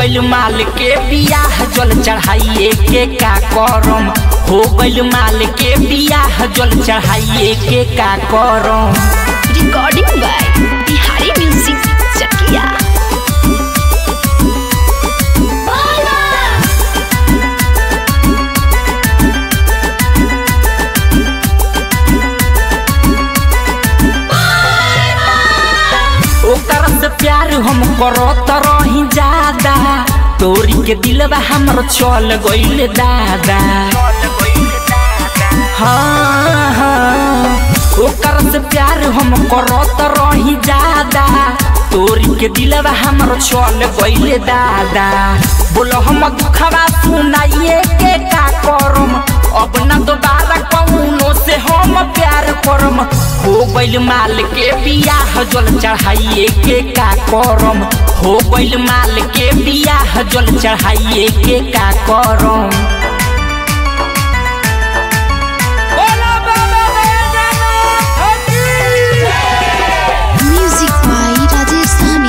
गइल माल के बियाह जल चढ़ाइए के का करम हो गइल माल के बियाह जल चढ़ाइए के का करम recording by Bihari music Chakia ओकर से प्यार हम करत रही ज्यादा तोरी के दिलवा हमर चल गइल दादा हाँ हाँ ओकर से प्यार हम करत रही ज्यादा तोरी के दिलवा हमर चल गइल दादा बोलो हम दुखवा सुनाइए के का करम अब न दोबारा कौनो से हम प्यार करम हो गइल माल के बियाह जल चढ़ाइए के का करम हो गइल माल के बियाह जल चढ़ाइए के का करम म्यूजिक बाय राजेश साहनी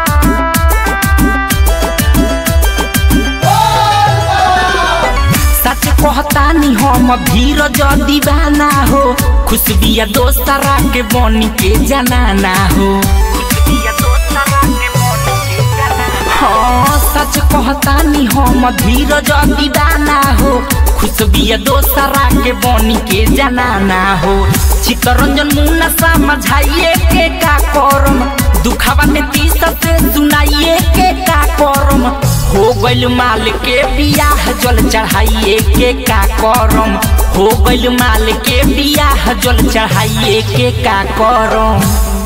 सच कहतानी हम धीरज दीवाना हो खुशबिया दोस्तरा के बनी के जनाना हो हाँ सच कहतानी हम धीरज दीवाना हो खुशबिया दोस्तरा के बनी के जनाना हो चितरंजन मुन्ना समझाइए के का करम दुखावा में तीस से सुनाइए के का करम हो गइल माल के बियाह जल चढ़ाइए के का करम हो गइल माल के बियाह जल चढ़ाइए के का करम